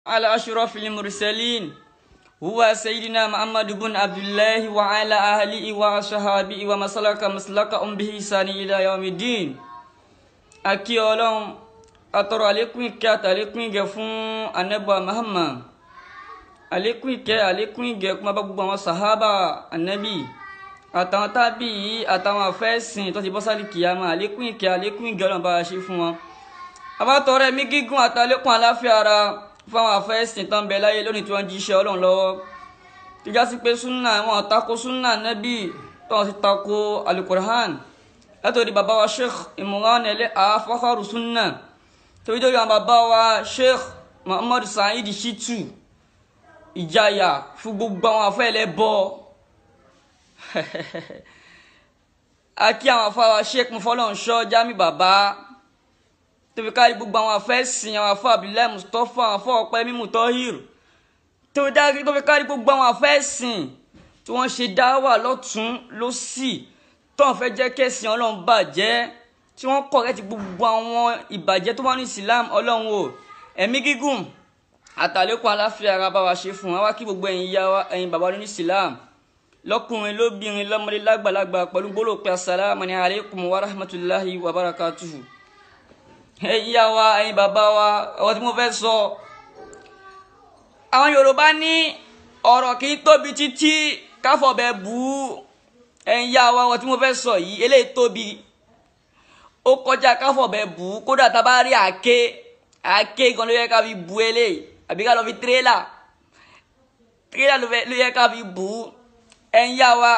على أشرف المرسلين هو سيدنا محمد بن عبد الله وعلى أهله وصحابه ومسلك مسلكهم بإحسان إلى يوم الدين akí ọlọ́run atọrọ àlékún ìkẹ́ àtàlékún ìgẹ̀ fún anabu Muhammad àlékún ìkẹ́ àlékún ìgẹ̀ kún bá gbogbo àwọn sàhábà anabi àtàwọn tábì yìí àtàwọn afẹ́sìn tó ti bọ́ sálì kìyàmà àlékún ìkẹ́ àlékún ìgẹ̀ ọlọ́run bá a ṣe fún wọn. àbátọrọ ẹ̀mí gígùn àtàlékún àláfíà ara fún àwọn afẹ́sìn tó ń bẹ láyé lónìí tí wọ́n jí iṣẹ́ ọlọ́run lọ́wọ́ tíjà sí pé súnà wọn tako súnà nabi tó wọn sì tako alukur'an látòrí bàbá wa sheikh imran ẹlẹ àfọkàrù sunna torí torí àwọn bàbá wa sheikh muhammadu sa'id shitu ìjayà fún gbogbo àwọn afẹ́lẹ́ bọ́ akí àwọn afáwa sheikh mufọlọ́nṣọ́ jami bàbá tóbi kárí gbogbo àwọn afẹ́sìn àwọn afọ abdullahi mustapha àwọn afọ ọpẹ mímú tọ́hìr tóbi kárí gbogbo àwọn afẹ́sìn tí wọ́n ṣe dáwà lọ́tún lọ́sì tọ́n fẹ́ jẹ́ kẹ́sìn ọlọ́run bàjẹ́ tí wọ́n kọ̀rẹ́tì gbogbo àwọn ìbàjẹ́ tó wà ní islam ọlọ́run o ẹ̀mí gígùn àtàlékún aláfíà ara bá wa ṣe fún wa wá kí gbogbo ẹ̀yin yá wa ẹ̀yin bàbá ní islam lọ́kùnrin lóbìnrin lọ́mọdé lágbàlagbà pẹ̀lú gbólóò pé asalaamu ni aleykum wa rahmatulahi wa barakatuhu ẹ̀yin yá wa ẹ̀yin bàbá wa ọ̀rọ̀ tí mo fẹ́ sọ àwọn yorùbá ní ọ̀rọ̀ kì í tóbi títí káfọ̀bẹ bù ú ẹ̀yin yá wa wọn tí mo fẹ́ sọ yìí eléyìí tóbi ó kọjá káfọ̀bẹ bù ú kódà tá a bá rí àáké àáké gan ló yẹ ká fi bu eléyìí àbí ká lọ fi tírélà tírélà ló yẹ ká fi bù ú ẹ̀yin yá wa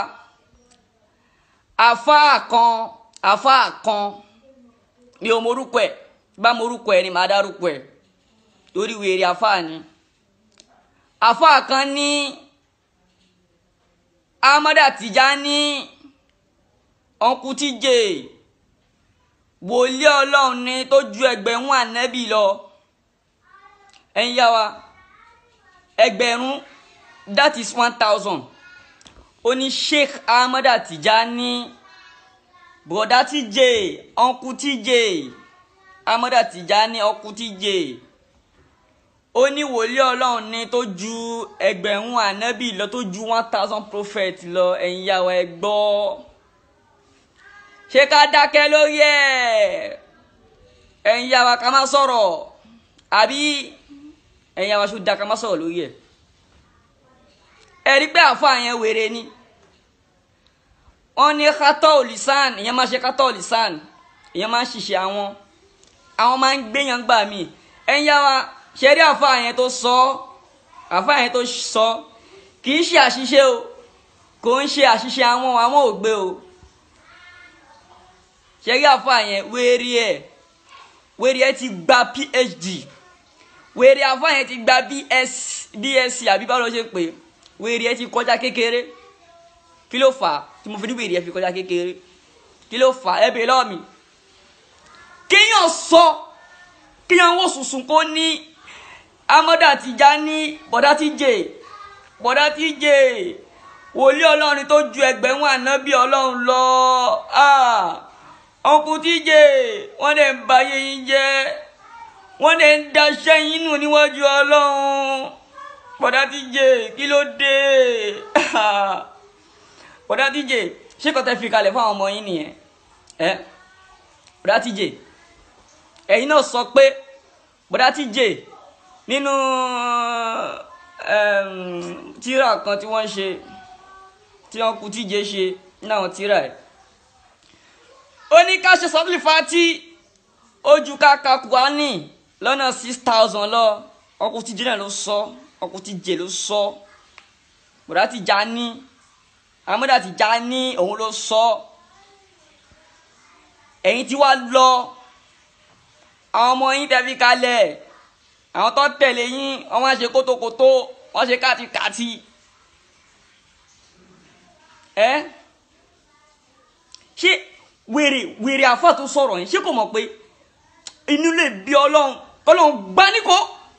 àfáà kan àfáà kan mi ò morúkọ ẹ̀ bá morúkọ ẹ̀ ni màá dárúkọ ẹ̀ torí wèrè àfáà ni àfáà kan ní. Amada Tijani ọ̀nkú tíjè wòlíì ọlọ́run ni tó ju ẹgbẹ̀rún ànẹ́bì lọ ẹ̀yin yá wa ẹgbẹ̀rún that is one thousand ó ní Sheikh Amada Tijani broda tíjè ọ̀nkú tíjè Amada Tijani ọ̀nkú tíjè ó ní wòlíì ọlọ́run ní tó ju ẹgbẹ̀rún ànábì lọ tó ju one thousand prophet lọ ẹ̀yin yà wá ẹ gbọ́ ṣé ká dákẹ́ lórí ẹ̀ ẹ̀yin yà wá ká má sọ̀rọ̀ àbí ẹ̀yin yà wá ṣó dá ká má sọ̀rọ̀ lórí ẹ̀ ẹ rí pé àfáà yẹn wèrè ni wọ́n ní kátó òlìsàn ìyẹn máa ṣe kátó òlìsàn ìyẹn máa ń ṣiṣẹ́ àwọn àwọn máa ń gbéyàn gbà mí ẹ̀yin yà wá ṣẹ́rí àfáà yẹn tó sọ àfáà yẹn tó sọ kì í ṣe àṣìṣe o kò ń ṣe àṣìṣe àwọn àwọn ògbé o ṣẹ́rí àfáà yẹn wérí ẹ̀ wérí ẹ̀ ti gba phd wérí àfáà yẹn ti gba bsc àbí báwo ló ṣe pé wérí ẹ̀ ti kọjá kékeré kí ló fà á tí mo fi ní wérí ẹ̀ fi kọjá kékeré kí ló fà á ẹ bèèrè lọ́wọ́ mi kéèyàn sọ kéèyàn wò sùsùn kó ní amọ́dà Tijani bọ̀dá Tíjè bọ̀dá Tíjè wòlíì ọlọ́run tó ju ẹgbẹ̀rún ànábì ọlọ́run lọ ọkùn Tíjè wọ́n dẹ̀ ń ba ayé yín jẹ́ wọ́n dẹ̀ ń daṣẹ́ yín nù níwájú ọlọ́run bọ̀dá Tíjè kí ló dé bọ̀dá Tíjè ṣé kò tẹ́ fi kalẹ̀ fún àwọn ọmọ yín nìyẹn ẹ bọ̀dá Tíjè ẹ̀yin náà sọ pé bọ̀dá Tíjè nínú tíra kan tí wọ́n ṣe tí wọ́n kú Tíjè ṣe náà tíra ẹ̀ ó ní ká ṣe sọ́tìlì fati ojú káka Kùránì lọ́nà six thousand lọ ọkùn Tíjè náà ló sọ ọkùn Tíjè ló sọ bọ̀dá Tijani Amada Tijani òun ló sọ ẹ̀yin tí wàá lọ àwọn ọmọ yín tẹ́ fi kalẹ̀ àwọn tó tẹ̀lé yín wọ́n máa ṣe kótókótó wọ́n ṣe kátikàti ẹ ṣé wèrè wèrè àfa tó sọ̀rọ̀ yẹn ṣé kò mọ̀ pé inú lè bí ọlọ́run kọ́lọ́run gbá níkó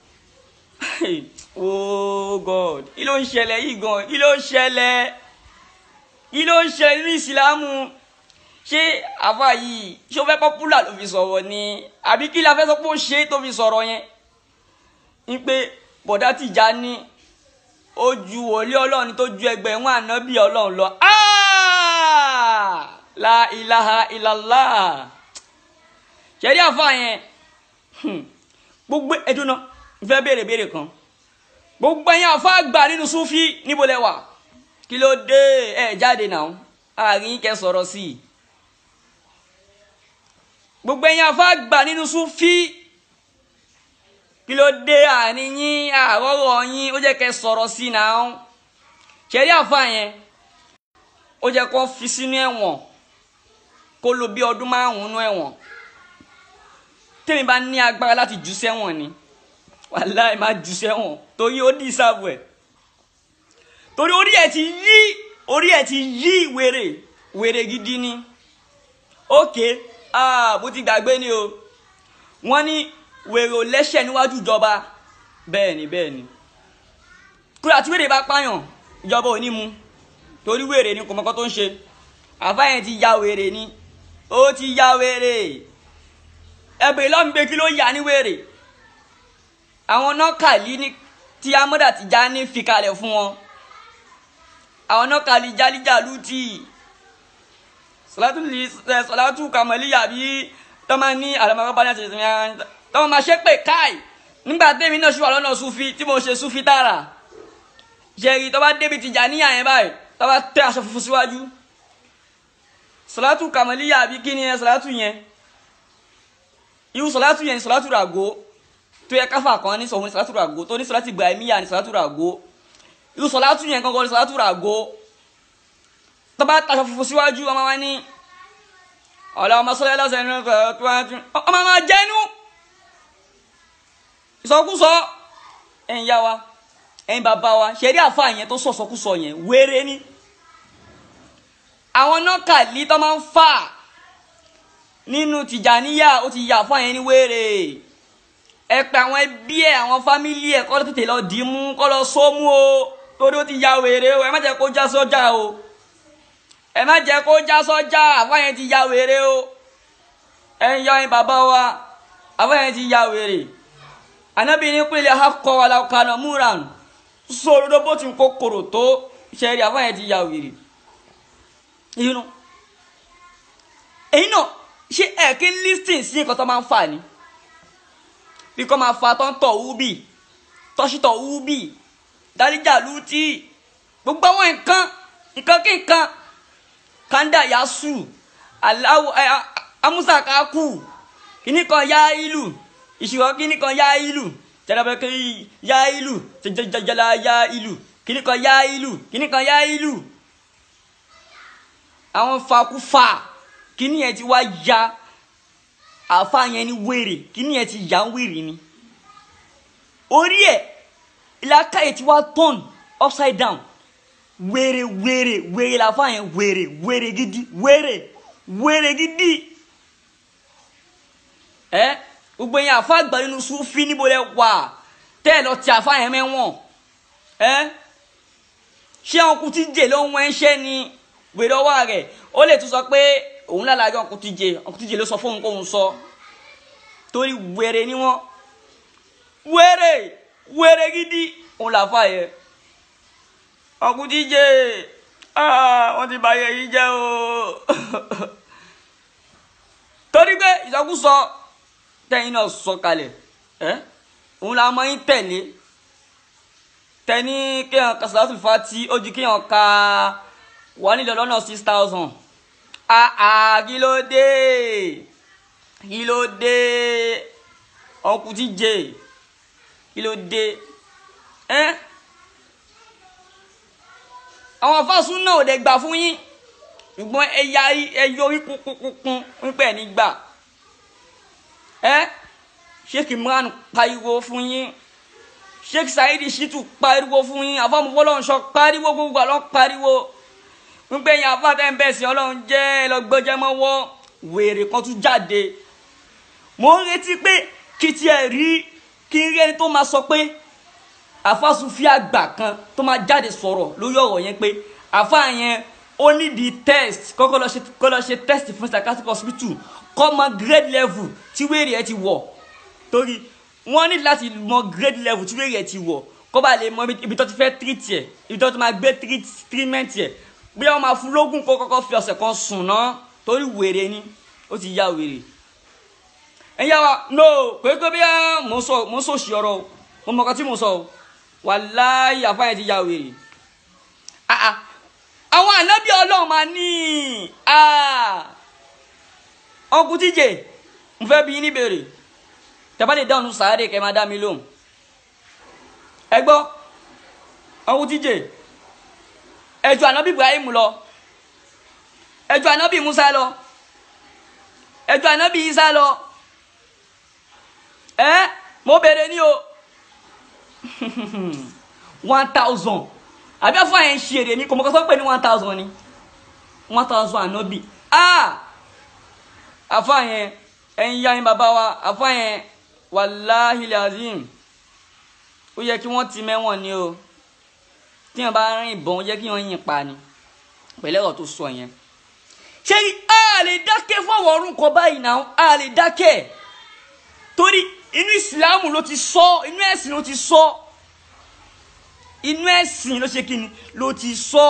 oh god kí ló ń ṣẹlẹ̀ yìí gan kí ló ń ṣẹlẹ̀ kí ló ń ṣẹlẹ̀ nínú ìsìlámù ṣé àfa yìí ṣé ó fẹ́ pọ́pùlà ló fi sọ̀rọ̀ ni àbí kí la fẹ́ sọ pé ó ṣe é tó fi sọ̀rọ̀ yẹn ń pé bọ̀dá Tìjání ó ju wòlíì ọlọ́run tó ju ẹgbẹ̀rún ànábì ọlọ́run lọ Ah! la ilaha illallah ṣẹ́rí àfa yẹn hmm, gbogbo ẹjọ́ náà fẹ́ béèrè béèrè kan gbogbo ẹ̀yin àfa àgbà nínú súfì níbo lẹ wà kí ló dé ẹ jáde náà àárín kẹ́ sọ̀rọ̀ sí i gbogbo ẹ̀yin àfa àgbà nínú súfì kí ló dé àárín yín àrọ́rọ̀ yín ó jẹ́ kẹ́ sọ̀rọ̀ sí i náà ṣẹ́rí àfa yẹn ó jẹ́ kó fi sínú ẹ̀wọ̀n kó lò bí ọdún márùn-ún nú ẹ̀wọ̀n tèmi bá ní agbára láti jù sẹ́wọ̀n ni wàláì má jù sẹ́wọ̀n torí ó dì sáàbù ẹ̀ torí orí ẹ̀ ti yí orí ẹ̀ ti yí wèrè wèrè gidi ni ókè ah bó ti gbàgbé ni o wọ́n ní wèrè ò lẹ́sẹ̀ níwájú ìjọba bẹ́ẹ̀ ni bẹ́ẹ̀ ni kúrò àti wèrè bá pààyàn ìjọba ò ní mu torí wèrè ni kò mọ́kọ́ tó ń ṣe àfáyẹn ti ya wèrè ni ó ti ya wèrè ẹbẹ̀ lọ́mùgbé kí ló yà ní wèrè àwọn nọ́kàlí ní tí amọ́dà ti já ní fi kalẹ̀ fún wọn àwọn nọ́kàlí jálíjàlú tí sọlátù kàmọ́líyà bí tọ́mọ ní àlọ́mọ́kọ́ bá ní àti ìsinmi ara tọ́mọ máa ṣe pé káì nígbà tẹ́mi náà ṣùgbọ́n lọ́nà sufi tí mo ṣe sufi tààrà ṣẹ̀rí tọ́ bá débi ti jà níyà yẹn báyìí tọ́ bá tẹ́ aṣọ funfun síwájú sọlátù kàmọ́líyà bí kí ni ẹ sọlátù yẹn irú sọlátù yẹn ni sọlátù ràgó tó yẹ káfà kan ní sọ̀hún ní sọlátù ràgó tó ní sọlátù ibrahimiya ní sọlátù ràgó irú sọlátù yẹn kankan ní sọlátù ràgó tó bá taṣọ funfun síwájú ọmọ wa ní ọ̀la ọmọ sọlá ẹlọ́sẹ̀ ní ọmọ máa jẹ́nu ìsọkúsọ ẹ̀yin yá wa ẹ̀yin bàbá wa ṣẹ̀rí àfa yẹn tó sọ̀sọkúsọ yẹn wéré ní àwọn nọ́ọ̀kàlí tó máa ń fà nínú tìjàníyà ó ti yà fún àyẹn ní wéèrè ẹ pé àwọn ẹbí ẹ àwọn fámílì ẹ kọ́ ló tètè lọ dì í mú kọ́ lọ sómú o torí ó ti ya wèrè o ẹ má jẹ́ kó já sọ́jà o ẹ má jẹ́ kó já sọ́jà àfáyẹn ti ya wèrè o ẹ ń yọ ẹ bàbá wa àfáyẹn ti ya wèrè ànábì ní pínlẹ̀ akọ alákanà múran sọ̀rọ̀ bó ti ń kó kòrò tó ṣẹ́rí àfáyẹn ti ya wèrè inú èyí náà ṣé ẹ kí n listing sí nǹkan tó máa ń fà ní bí kò máa fa tó ń tọ̀ wúbì tọ́sítọ̀ wúbì dáríjà lútì gbogbo àwọn nǹkan nǹkan kí nǹkan kanda yasu aláwọ ẹ amúsà kakú kíní kan yá ìlú ìṣòro kíní kan yá ìlú jẹlẹbẹkẹ yá ìlú jẹjẹjẹjẹlá yá ìlú kíní kan yá ìlú kíní kan yá ìlú àwọn fakúfà kíní yẹn ti wá ya àfa yẹn ní wèrè kíní yẹn ti ya ń wèrè ni orí ẹ ìlàkà yẹn ti wá turn upside down wèrè wèrè wèrè làfa yẹn wèrè wèrè gidi wèrè wèrè gidi ẹ gbogbo yẹn àfa àgbà nínú sufi níbo lẹ wà tẹ́ ẹ lọ ti àfa yẹn mẹ́wọ̀n ẹ ṣé àwọn kùtì jè ló ń wọ́n ṣẹ́ ni wèrè ọwọ́ rẹ̀ ó lè tún sọ pé òun lálàájọ ọkùnrin tíje ọkùnrin tíje ló sọ fóun kóun sọ torí wèrè ni wọn wèrè wèrè gidi òun làfà yẹ ọkùnrin tíje wọn ti bàyẹ yìí jẹ o torí pé ìsọkúsọ tẹ̀yin náà sọ kalẹ̀ ẹ òun la máa ń tẹ̀lé tẹni kéèyàn kasalatul fati ó ju kéèyàn ka wọ́n nílò lọ́nà six thousand àà kí ló dé kí ló dé ọkùn tí jẹ kí ló dé ẹ àwọn afásún náà ò dẹ̀ gbà fún yín ṣùgbọ́n ẹ̀yà ẹ̀yọ orí kúnkúnkún wípé ní gbà ẹ sheikh imran pariwo fún yín sheikh saidi shitu pariwo fún yín àfọmọfọlọ́nṣọ pariwo gbogbo àlọ́ pariwo wípé yẹn afáfẹ́ ń bẹ̀ sí ọlọ́run jẹ́ lọ́gbọ́jẹ́ mọ́wọ́ wèrè kan tún jáde mo ń retí pé kí tiẹ̀ rí kí n rí ẹni tó máa sọ pé àfàsùnfì àgbà kan tó máa jáde sọ̀rọ̀ lórí ọ̀rọ̀ yẹn pé àfà yẹn ó ní di test kọ́kọ́ lọ ṣe kọ́ lọ ṣe test fún psychiatric hospital kọ́ mọ grade level tí wèrè ẹ ti wọ̀ torí wọ́n ní láti mọ grade level tí wéèrè ti wọ̀ kó bá lè mọ ibi tó ti fẹ́ treat ẹ̀ ibi tó ti máa gbé treatment ẹ̀ bí wọ́n máa fún lógún kó kọ́kọ́ fi ọ̀sẹ̀ kan sùn náà torí wèrè ni ó ti yá wèrè ẹ̀yà wa no pé pé bí mo sọ mo sọ sí ọ̀rọ̀ mo mọ̀ kan tí mo sọ wàláhì àfáàyàn ti yá wèrè àwọn ànábì ọlọ́run máa ní ọkùn tíjè mo fẹ́ bí yín níbèrè tẹ́bá lè dáhùn sáré kẹ́ máa dá mi lóhùn ẹ gbọ́ ọkùn tíjè ẹjọ́ ànábì Ibrahim lọ ẹjọ́ ànábì Musa lọ ẹjọ́ ànábì Isa lọ ẹ mo bèrè ní o one thousand àbí afọ àyẹn ṣe èrè ní kòmọkọsọ pé ní one thousand ni one thousand ànábì ah afọ àyẹn ẹyin yá yín bàbá wa afọ àyẹn wàláhi lazim ó yẹ kí wọ́n ti mẹ́wọ̀n ni o tí wọ́n bá rìn ìbọn ó yẹ kí wọ́n yìn pa ni pẹ̀lẹ́ ọ̀rọ̀ tó sọ yẹn ṣé a lè dákẹ́ fọwọ́ ọ̀run kọ báyìí náà a lè dákẹ́ torí inú ìsìlámù ló ti sọ inú ẹ̀sìn ló ti sọ inú ẹ̀sìn ló ṣe kíni ló ti sọ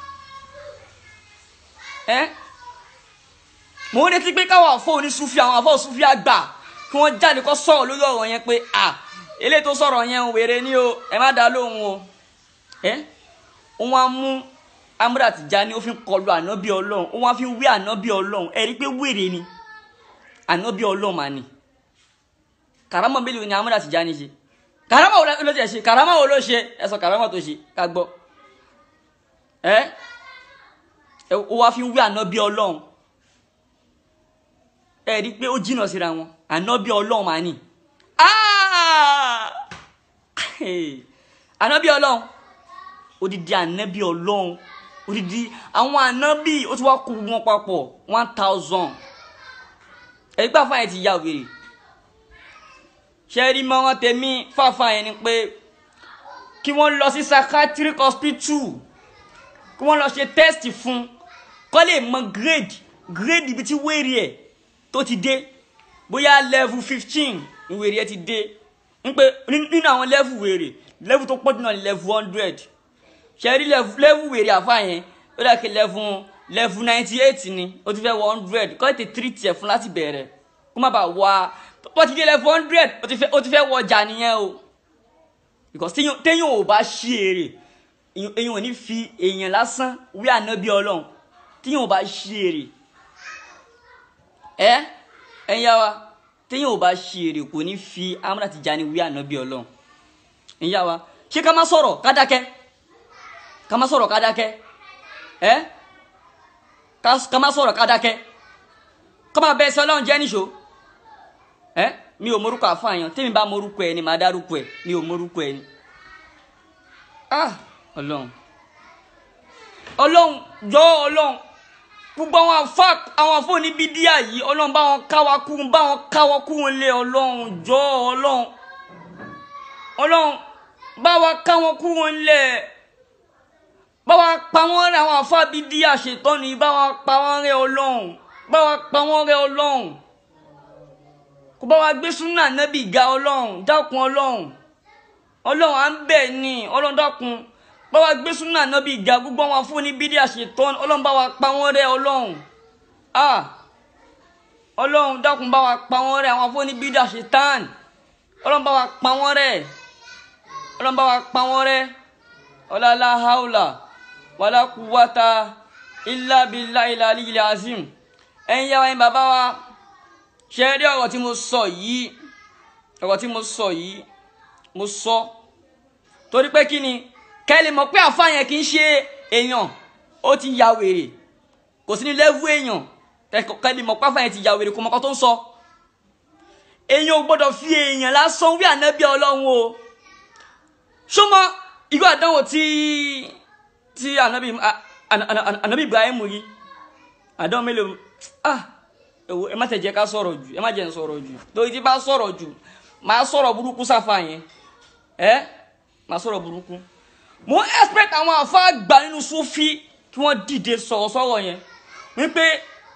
ẹ́ mo ń retí pé káwọn àfọ oníṣúfì àwọn àfọ òṣùfì àgbà kí wọ́n jáde kó sọ̀rọ̀ lórí ọ̀rọ̀ yẹn pé à eléyìí tó sọ̀rọ̀ yẹn ń wèrè ní o ẹ má dá lóhùn o ẹ́ wọ́n á mú amúdà Tìjání ó fi ń kọlu ànábì ọlọ́run ó wá fi ń wí ànábì ọlọ́run ẹ rí i pé wèrè ni ànábì ọlọ́run mà ní kàrámọ̀ mélòó ni amúdà Tìjání ṣe kàrámọ̀ wo ló ṣe ṣe kàrámọ̀ wo ló ṣe ẹ sọ kàrámọ̀ tó ṣe ká gbọ́ ẹ ẹ ó wá fi ń wí ànábì ọlọ́run ẹ rí i pé ó jìnnà síra wọn ànábì ọlọ́run mà ní ànábì ọlọ́run odidi ànábì ọlọ́run odidi àwọn ànábì ó ti wá kó wọn papọ̀ one thousand ẹ̀rí pé àfáàyàn ti ya wèrè ṣe rí mọ́rán tèmi fáfáàyàn ni pé kí wọ́n lọ sí psychiatric hospital kí wọ́n lọ ṣe test fún kó lè mọ grade grade ibi tí wèrè ẹ̀ tó ti dé bóyá level fifteen ni wèrè ẹ̀ ti dé ń pé nínú àwọn level wèrè level tó pọ̀ jù náà ni level hundred ṣẹ́rí lẹ́fù wèrè àfa yẹn ó dà kí lẹ́fù lẹ́fù ninety eight ni ó ti fẹ́ wọ hundred kọ́ ètè three tiẹ̀ fún láti bẹ̀rẹ̀ kó má bàa wá bó ti dé lẹ́fù hundred ó ti fẹ́ wọ ọjà nìyẹn o because téèyàn ò bá ṣí èrè èèyàn ò ní fi èèyàn lásán wí ànábì ọlọ́run téèyàn ò bá ṣí èrè ẹ ẹ̀yà wa téèyàn ò bá ṣí èrè kò ní fi Amúdà Tìjání wí ànábì ọlọ́run ẹ̀yà wa ṣé ká má sọ̀rọ̀ ká dákẹ́ ká má sọ̀rọ̀ ká dákẹ́ ẹ́ ká má sọ̀rọ̀ ká dákẹ́ ká má bẹ́ẹ̀ sọ ọlọ́run jẹ́ níṣó ẹ́ mi ò morúkọ àfààyàn tèmi bá morúkọ ẹ ni màá dárúkọ ẹ mi ò morúkọ ẹ ni ah ọlọ́run ọlọ́run jọ ọlọ́run gbogbo àwọn afá àwọn afọ́ni bídíà yìí ọlọ́run bá wọn káwa kú bá wọn káwa kú wọn lé ọlọ́run jọ ọlọ́run ọlọ́run bá wa ká wọn kú wọn lé báwa pa wọ́n rẹ́ àwọn afábí dí àṣetọ́ni báwa pa wọ́n rẹ́ ọlọ́run báwa pa wọ́n rẹ́ ọlọ́run kó báwa gbé súnà nẹ́bì ga ọlọ́run dákun ọlọ́run ọlọ́run à ń bẹ̀ ni ọlọ́run dákun báwa gbé súnà nẹ́bì ga gbogbo àwọn afúnni bí dí àṣetọ́ni ọlọ́run báwa pa wọ́n rẹ́ ọlọ́run ah ọlọ́run dákun báwa pa wọ́n rẹ́ àwọn afúnni bí dí àṣetán ọlọ́run báwa pa wọ́n rẹ́ ọlọ́run báwa pa wọ́n rẹ́ ọlọ́lá haúlà wàlá kúwàtà ilá bílá ilá lílẹ̀ azim ẹ̀yin yá wa yín bàbá wa ṣe rí ọ̀rọ̀ tí mo sọ yìí ọ̀rọ̀ tí mo sọ yìí mo sọ torí pé kí ni kẹ́lì mọ̀ pé àfa yẹn kì í ṣe èèyàn ó ti ya wèrè kò sí ní lẹ́vù èèyàn kẹ́lì mọ̀ pé àfa yẹn ti ya wèrè kò mọ̀ kọ́ tó ń sọ èèyàn ò gbọ́dọ̀ fi èèyàn lásán wí ànábì ọlọ́run o ṣó mọ irú àdánwò tí tí anabi anabi ibrahim rí àdánwò mélòó ah ẹwọ ẹ má tẹ jẹ́ ká sọ̀rọ̀ jù ẹ má jẹ́ n sọ̀rọ̀ jù torí tí bá sọ̀rọ̀ jù máa sọ̀rọ̀ burúkú sáfà yẹn ẹ máa sọ̀rọ̀ burúkú mo expect àwọn àfa àgbà nínú sufi kí wọ́n dìde sọ̀rọ̀ sọ̀rọ̀ yẹn wípé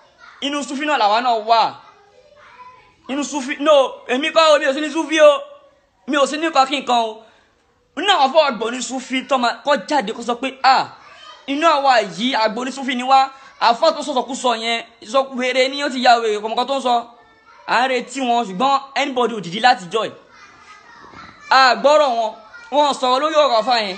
inú sufi náà làwa náà wà inú sufi no èmi kọ́ omi ò sí ní sufi o mi ò sí nípa kí nǹkan o inú àwọn afọ àgbọ̀ní sufi tó máa kọ́ jáde kó sọ pé ah inú àwa yìí àgbọ̀ní sufi ni wá àfọ tó sọ̀sọ̀ kú sọ yẹn sọ wèrè ni ó ti ya wèrè kọ̀mọ̀kan tó ń sọ à ń retí wọn ṣùgbọ́n anybody ò dìde láti jọ ẹ̀ àgbọ́rọ̀ wọn wọn sọ̀rọ̀ lórí ọ̀rọ̀ àfa yẹn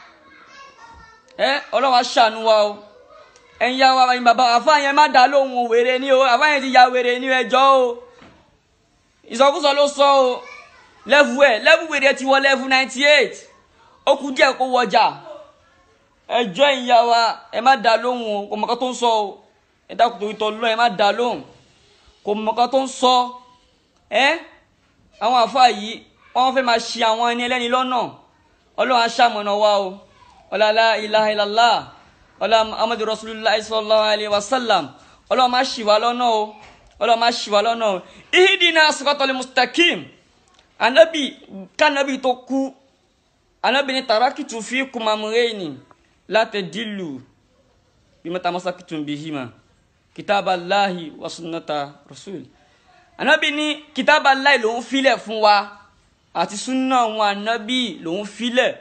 ẹ ọlọ́wà ṣàánú wa o ẹ̀yin ya wa ẹ̀yin bàbá àfa yẹn má dá lóhùn o wèrè ni o àfa yẹn ti ya wèrè ni ẹjọ́ o ìsọkúsọ ló sọ o lẹ́fù ẹ̀ lẹ́fù wèrè ti wọ lẹ́fù ninety eight ó kú díẹ̀ kó wọjà ẹjọ́ ẹ̀yin ya wa ẹ má dá lóhùn o kò mọ̀ká tó ń sọ o ẹ dákun torí tọ́ lọ́ ẹ má dá lóhùn kò mọ̀ká tó ń sọ ẹ àwọn àfa yìí wọ́n fẹ́ máa ṣì àwọn ẹni ẹlẹ́ni lọ́nà ọlọ́run aṣàmọ̀nà wa o ọlọ́lá ilaha illallah ọlá amadu rasulillah sallallahu alayhi wa sallam ọlọ́run máa ṣì wá lọ́nà o ọlọ́run máa ṣì wá lọ́nà o ihidina siratal mustaqim anabi kanabi tó kú anabi ni tarakitu fikum amrayni la tadillu bima tamassaktum bihima kitaballahi wa sunnata rasul anabi ni kitaballahi ló ń filẹ̀ fún wa àti súnà àwọn ànábì lòun filẹ̀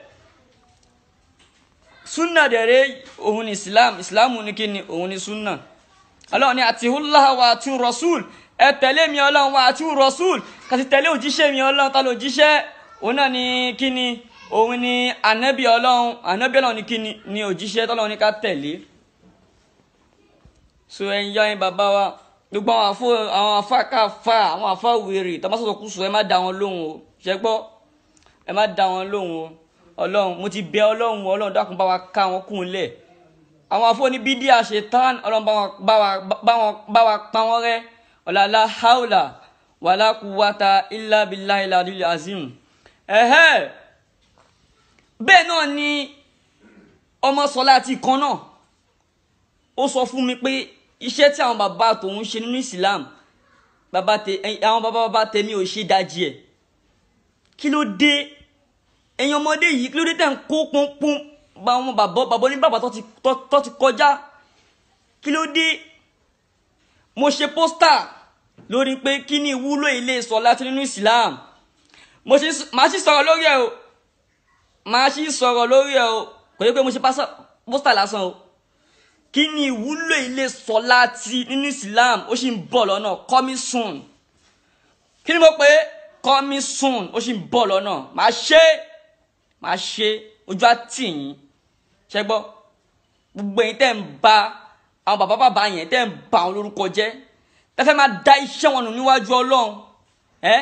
súnà dẹ̀rẹ́ òun ni islam islam ní kí ni òun ni súnà ọlọ́run ni àti húláhà wa àti rasul ẹ tẹ̀lé mi ọlọ́run wa àti rasul kàti tẹ̀lé òjíṣẹ́ mi ọlọ́run ta ló jíṣẹ́ òun náà ni kí ni òun ni ànábì ọlọ́run ànábì ọlọ́run ni kí ni ni òjíṣẹ́ tọ́lọ́run ní ká tẹ̀lé so ẹ̀yin yá yín bàbá wa gbogbo àwọn afọ àwọn afákàfà àwọn afáwèrè tọ́mọ́sọ̀tọ̀ kù sọ ẹ má da wọn lóhùn o ṣe gbọ́ ẹ má da wọn lóhùn o ọlọ́run mo ti bẹ ọlọ́run ọlọ́run dákun bá wa ká wọn kún un lẹ̀ àwọn afọ́ni bídíà ṣetán ọlọ́run bá wọn bá wa bá wọn bá wa pa wọn rẹ́ ọ̀làlá haúlà wàlá kúwàtà ilá bílá ilá lílẹ̀ azim ẹ̀hẹ́ bẹ́ẹ̀ náà ni ọmọ sọlá ti kan náà ó sọ fún mi pé iṣẹ́ tí àwọn bàbá tòun ṣe nínú Islam bàbá tẹ àwọn bàbá bàbá tèmi ò ṣe dájí ẹ̀ kí ló dé ẹ̀yin ọmọdé yìí kí ló dé tẹ̀ ń kó pọ́npọ́n bá wọn bàbá bàbá ní bàbá tó ti kọjá kí ló dé mo ṣe pósítà lórí pé kí ni ìwúlò ilé sọ láti nínú Islam mo ṣe máa ṣì sọ̀rọ̀ lórí ẹ̀ o máa ṣì sọ̀rọ̀ lórí ẹ̀ o kò yẹ pé mo ṣe pósítà lásán o kí ni ìwúlò ilé sọ láti nínú Islam ó sì ń bọ̀ lọ́nà coming soon kí ni mo pè é coming soon ó sì ń bọ̀ lọ́nà máa ṣe máa ṣe ojú àtì yín ṣe gbọ́ gbogbo yín tẹ́ ń ba àwọn bàbá bàbá yẹn tẹ́ ń ba àwọn lórúkọ jẹ́ tẹ́ fẹ́ máa da iṣẹ́ wọn nù níwájú ọlọ́run ẹ́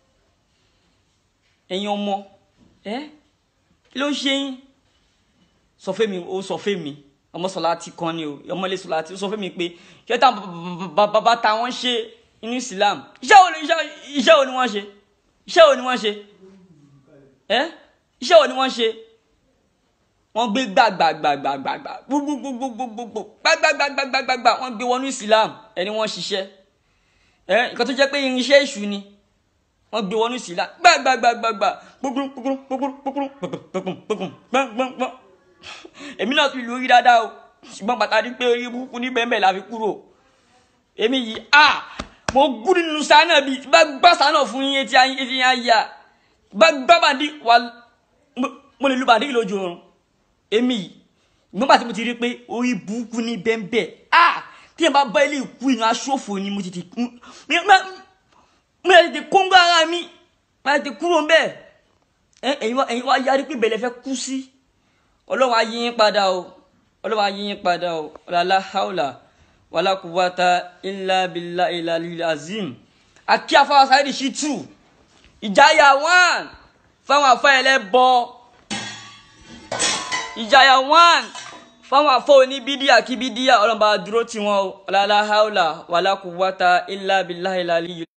ẹ̀yin ọmọ ẹ́ kí ló ń ṣe yín sọ fún mi ó sọ fún mi ọmọ sọlá ti kan ni o ọmọ ilé sọlá ti sọ fún mi pé ṣé táwọn bàbá táwọn ṣe inú Islam iṣẹ́ wo ni iṣẹ́ wo ni wọ́n ṣe iṣẹ́ wo ni wọ́n ṣe ẹ́ iṣẹ́ wo ni wọ́n ṣe wọ́n gbé gbàgbàgbàgbàgbà gbogbogbogbogbogbo gbàgbàgbàgbàgbà wọ́n gbé wọnú Islam ẹni wọ́n ṣiṣẹ́ ẹ́ nǹkan tó jẹ́ pé irinṣẹ́ èṣù ni wọ́n gbé wọnú Islam gbàgbàgbàgbà gbogbo gbogbo gbogbo gbogbo gbogbo gbogbo gbogbo èmi náà fi lù ú rí dáadáa o ṣùgbọ́n pàtàkì pé orí burúkú ní bẹ́ẹ̀ bẹ́ẹ̀ la fi kúrò èmi yìí a mo gún nínú sáánà bíi bá gbá sáánà fún yín etí ayé etí ayé a bá gbá bàdí wà mo lè lu bàdí lójú oorun èmi yìí nígbà tí mo ti rí pé orí burúkú ní bẹ́ẹ̀ bẹ́ẹ̀ a tí yẹn bá bá ilé ìkú ìran aṣọ́fò ni mo ti ti kú mo yà tètè kóńgó ara mi mo yà tètè kúrò bẹ́ẹ̀ ẹ̀yin wá yarí pé bẹ̀lẹ̀ fẹ́ kú sí ọlọ́run á yí yín padà o ọlọ́run á yí yín padà o ọ̀làlá haúlà wàlá kúwàtà ilà bìlà ilà lílà azim àkí afáwà sáyẹ́dì sí tù ìjáyà one fáwọn afáyẹlẹ bọ ìjáyà one fáwọn afọ oníbídíà kí bídíà ọlọ́run bá dúró tì wọ́n o ọ̀làlá haúlà wàlá kúwàtà ilà bìlà ilà lílà.